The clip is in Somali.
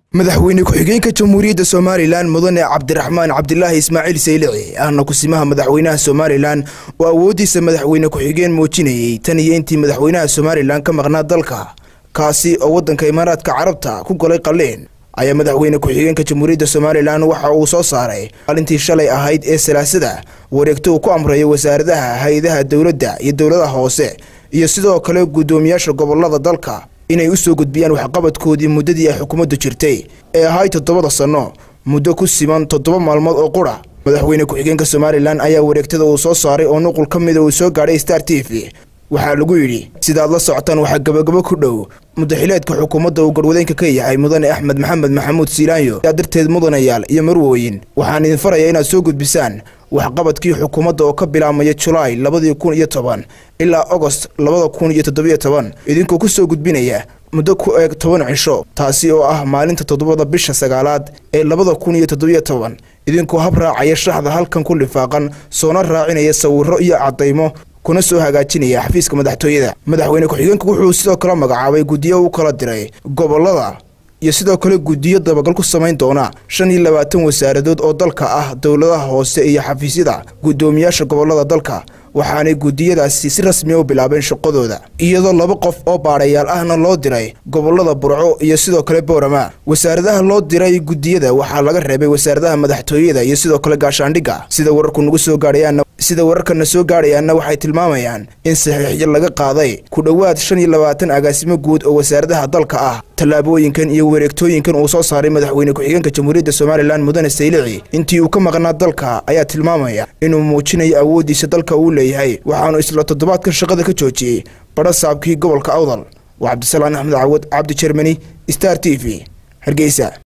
madaxweyne ku-xigeenka jamhuuriyadda somalilan mudane cabdiraxmaan cabdilaahi ismaaciil saylici ahna kusimaha madaxweynaha somalilan oo awooddiisa madaxweyne ku-xigeen muujinayey tan iyo intii madaxweynaha somalilan ka maqnaa dalka kaasi oo waddanka imaaraadka carabta ku golay qalliin ayaa madaxweyne ku-xigeenka jamhuuriyadda somalilan waxa uu soo saaray maalintii shalay ahayd ee salaasada wareegto uu ku amrayo wasaaradaha hay-adaha dowladda iyo dowladaha hoose iyo sidoo kale guddoomiyaasha gobolada dalka inay u soo gudbiyaan waxqabadkoodii muddadii ay xukuumaddu jirtay ee ahayd toddobada sanno muddo ku siman toddoba maalmood oo qura madaxweyne ku-xigeenka somalilan ayaa wareegtada uu soo saaray oo nuqul ka mida uu soo gaadhay star t v waxaa lagu yidhi sidaad la socotaan waxaa gabagabo ku dhow mudaxileedka xukuumadda uu garwadeenka ka yahay mudane axmed maxamed maxamuud siilaanyo yaa darteed mudanayaal iyo marwooyin waxaan idin farayaa inaad soo gudbisaan waxqabadkii xukuumadda oo ka bilaabmaya julaay labadii kun iyo toban ilaa agost labada kun iyo toddobiyo toban idinkoo ku soo gudbinaya muddo ku eeg toban cisho taasi oo ah maalinta toddobada bisha sagaalaad ee labada kun iyo toddobiyo toban idinkoo hab raacaya shaxda halkan ku lifaaqan soona raacinaya sawirro iyo caddaymo kuna soo hagaajinaya xafiiska madaxtooyada madaxweyne ku-xigeenku wuxuu sidoo kale magacaabay guddiyo u kala diray gobolada iyo sidoo kale guddiyo dabagal ku samayn doona shan iyo labaatan wasaaradood oo dalka ah dowladaha hoose iyo xafiisyada guddoomiyaasha gobolada dalka waxaanay guddiyadaasi si rasmiya u bilaabeen shaqadooda iyadoo laba qof oo baadhayaal ahna loo diray gobolada burco iyo sidoo kale boorama wasaaradaha loo diray guddiyada waxaa laga reebay wasaaradaha madaxtooyada iyo sidoo kale gaashaandhigga sida wararku nagu soo gaadhayaanna sida wararkana soo gaadhayaanna waxay tilmaamayaan in saxiixyo laga qaaday ku dhowaad shan iyo labaatan agaasimo guud oo wasaaradaha dalka ah tallaabooyinkan iyo wareegtooyinkan uu soo saaray madaxweyne ku-xigeenka jamhuuriyadda somalilan mudane saylici intii uu ka maqnaa dalka ayaa tilmaamaya inuu muujinayo awooddiisa dalka uu leeyahay waxaanu isla toddobaadkan shaqada ka joojiyey badha saabkii gobolka awdal waa cabdisalaan axmed cawad cabdi jermani star t v hargeysa